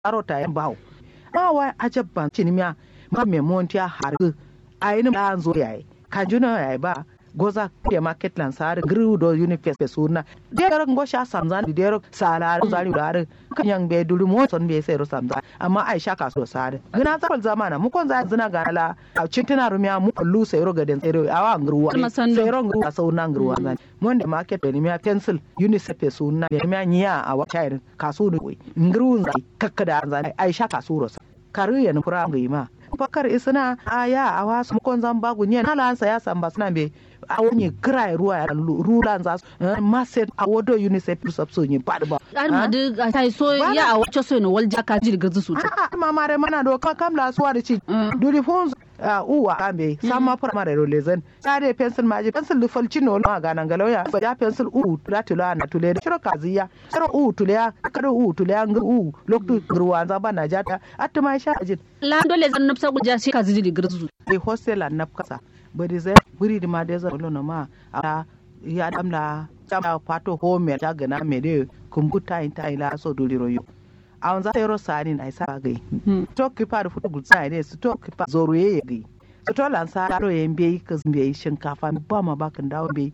aro ta yan bawo ma wa ajabban cinimiya ma me montiya har ayin da an zo yayi kanjuna yayi ba goza ke market lan sare gru do unifest be suna dero ngosha samzan di dero sala zari dare kanyan be dulu mo son be sai ro samza amma aisha ka so sare gina ta zamana mu kon za zina ga la a cintina rumiya mu lu sai ro gaden sai ro awa ngruwa sai ro ngruwa sau na ngruwa zan monde market be miya pencil unicef be suna be miya nya a wa chayr kasu ni ngru zai kakkada zan aisha ka so ro karu ya nufura ma bakar isna aya a wasu mukon zan bagu ne na lansa ya samba suna be a wani kira ruwa ya rulan za su maset a wado unicef sub so yin pad ba ar ma de ta so ya a wace so ne wal jaka jir gazu su a ma mare mana do ka kam la suwa da ci duri fon uwa kambe sama primary ro lezen tare pencil maji pencil lu falci no ma ganan galauya ba ya pencil u tula tula na tule shiro kaziya shiro u tule ya kado u tule ya ngur u loktu ruwa za ba na jata atuma sha ajin la dole zan nafsa guja shi ka zidi gazu e hostel an nafkasa bari zai buri di ma da zai lona ma a ya damla ta pato home ta gana me de kumbuta in ta ila so duli royo a wanza sai rosarin ai sa gai to kipa da futu gutsa ne su to kipa zoro ye gai su to lansa ro ye mbe ka mbe shinkafa ba ma bakin dawo mbe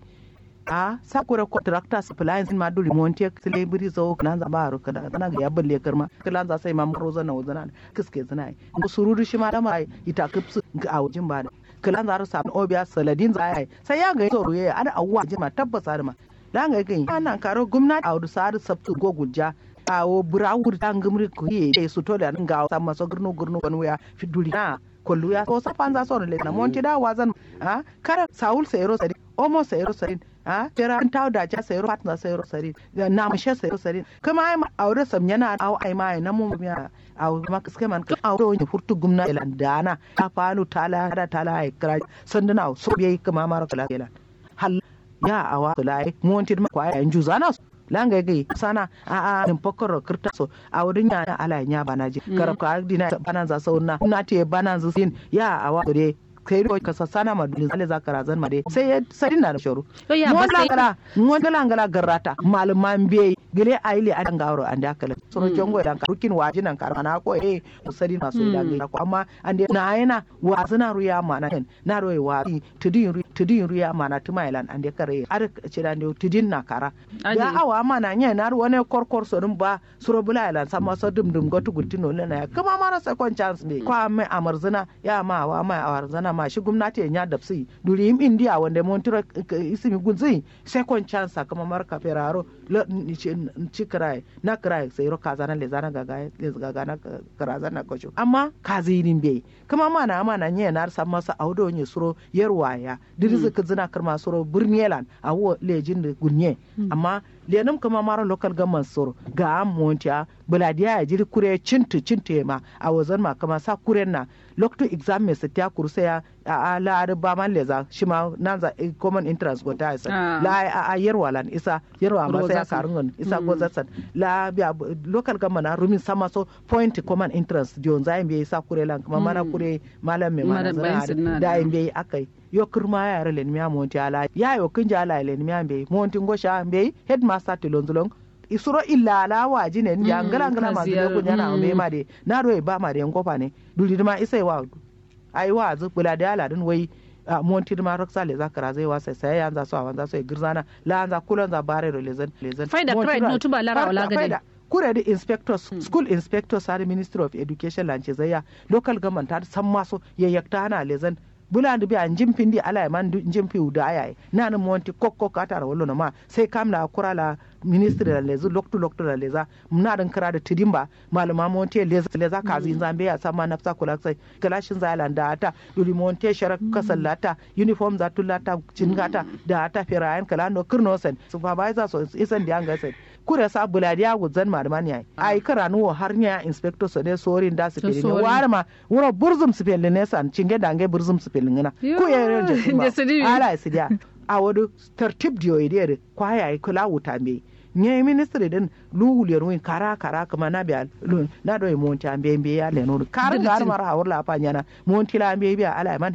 a sakura contractor supplies ma duli monte sile buri zo nan za ba ro kada nan ga ya balle karma kilan za sai ma muro zana wazana kiske zana ko sururu shi ma da mai ita kipsu a wajin ba kilan za sa obiya saladin za ai sai ya ga zoro ye ana awwa jima tabbasa da ma dan ga gai ana karo gwamnati a wudu sa'adu sabtu go gujja awo burawur ta ngumri ko ye su to da nga sa maso gurnu gurnu kan waya fiduli na kollu ya so safan za so le na monti da wazan ha kara saul sayro sari omo sayro sari ha tera taw da ja sayro patna sayro sari na mashe sayro sari kuma ai aure sam yana aw ai mai na mu miya aw ma kiske man ka aw do furtu gumna elan dana ta falu tala da tala ai kra sanduna so biye kuma mara kala elan hal ya awa sulai monti ma kwaya yanju zana langa gai sana a a nin pokoro kirta so a wurin ya ala nya bana ji karab ka dina bana za so na na te bana za sin ya awa dore kai ro ka sana ma dulin zale za kara zan ma dai sai ya sai na da shoro mo langala mo langala garrata malman be gele aile an gawro an da kala so jongo dan rukin waji nan kar na ko eh musari na so da ga ko amma an dai na yana wa zana ruya mana na roye wa tudin tudin ruya mana tumailan an dai kare ar ce dan dai tudin na kara ya awa mana nya na wani korkor so dum ba suro bulailan sama so dum dum gotu gutino na kuma mara second chance ne kwa mai amarzana ya ma wa mai amarzana ma shi gwamnati ya dapsi duri im india wanda montira isimi gunzi second chance kuma marka feraro ci kirai na kirai sai ro kaza na le zana gaga le gaga na karaza na kocho amma kazi nin be kuma mana mana nye na sa masa audo nye suro yerwaya dirizu kizina kirma suro burnielan awo lejin da gunye amma lenum kuma mara local government soro ga am montia buladiya ya jiri kure cintu cintu ma a wazan ma kama sa kuren na lokto exam me sa ta kursa ya a la ar ba man leza shi ma nan za common interest go ta isa la a a yerwa lan isa yerwa ma sai karungon isa go zatsan la biya local government na rumin sama so point common interest dion za mbe isa kure lan kuma mana kure malam me mana zana da mbe akai yo kirma ya yare len miya monti ala ya yo kinja ala len miya mbe monti ngosha mbe headmaster tilonzulong isuro illa ala waji ne ya ngala ngala ma zuwa kunya na mbe ma de na ro ba ma de ngofa ne duli ma isai wa ai wa zu bula da ala din wai monti ma roksa le zakara zai wasa sai ya za so awan za so girzana la za kulon za bare ro lezen lezen faida pride no tuba lara wala gade kure da inspectors hmm. school inspectors har ministry of education lance zaya local government har san maso yayyakta hana lezen bula da biya njin pindi ala ya man njin pi uda aya na na monti kokko kata wallo na ma sai kam la kura la ministry la lezu loktu loktu la leza muna dan kira da tidimba malama monti leza leza kazi zambe ya sama nafsa kula sai kalashin zalan da ata duli monti shara kasallata uniform za tulata cingata da ata firayan kala no kirno sen supervisor so isan da anga sen kure sa buladi ya gudzan malaman yayi ai kara nuwo har nya inspector so ne sorin da su pele ne war ma wuro burzum su pele ne san cinge dange burzum su pele ngana ku ya ran je ala sidia a wadu tartib diyo idere kwa yayi kula wuta me nye ministry din lu wuliyar win kara kara kuma na biya na do monti ambe mbe ya le no kar gar mara hawla pa nyana monti la ambe biya ala man